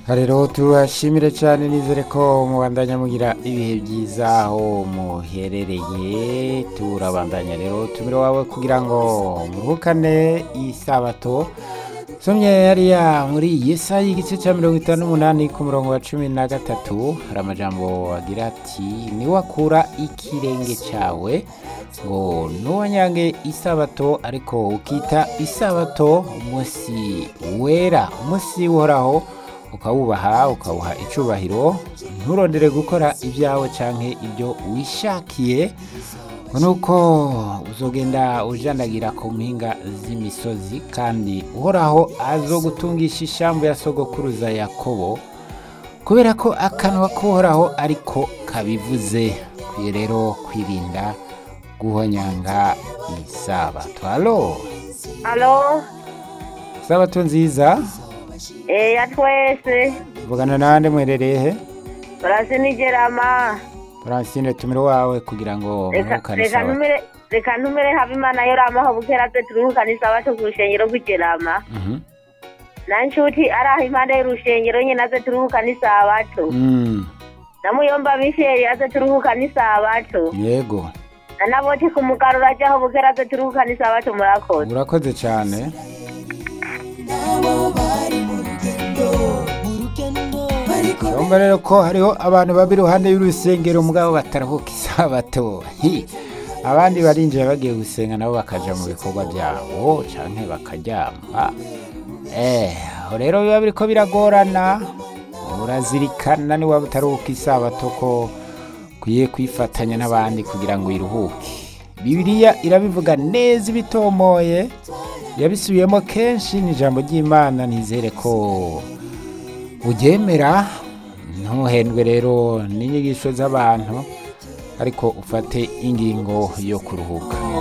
rero tubashimire cyane nizere ko mubandanya mugira ibihe byiza aho muherereye turabandanya rero tumire wawe kugira ngo muruhukane isabato somye hariya muri yesa y'igice cya mirongo itanu n'umunani ku murongo wa cumi na gatatu hari amajambo agira ati niwakura ikirenge cyawe ngo ntuwanyange isabato ariko ukita isabato umunsi wera umunsi uhoraho ukawubaha ukawuha icubahiro nturondere gukora ibyawe canke ibyo wishakiye ngo nuko uzogenda ujandagira ku mpinga z'imisozi kandi uhoraho azogutungisha ishambu ya sogokuruza yakobo kubera ko akanwa k'uhoraho ariko kabivuze kwiye rero kwirinda guhonyanga isabato halo Alo, isabato nziza eh, ya twese vugana nande mwerereye he turasinigerama Francine tumiro wawe kugira ngo reka mwukane reka sabato ntumire reka ntumire habimana yoramaho bukera twe turuhukana isabato ku rushengero rw'igerama Mhm. na nshuti ari aho impande y'urushengero nyine aze turuhukana isabato Mm, na muyomba misheri aze turuhukana isabato yego na naboti ku mugarura ajyaho bukera aze turuhukana isabato murakoze urakoze cyane urumva rero ko hariho abantu baba iruhande y'urusengero mugabo bataruhuka isabato Hi! abandi barinjira bagiye gusenga nabo bakaja mu bikorwa byabo canke bakaryama eh aho rero biba biriko biragorana urazirikana niwaba utaruhuka isabato ko ukwiye kwifatanya n'abandi kugira ngo iruhuke bibiliya irabivuga neza ibitomoye yabisubiyemo kenshi ni ijambo ry'imana nizere ko uryemera ntuhendwe rero n'inyigisho z'abantu ariko ufate ingingo yo kuruhuka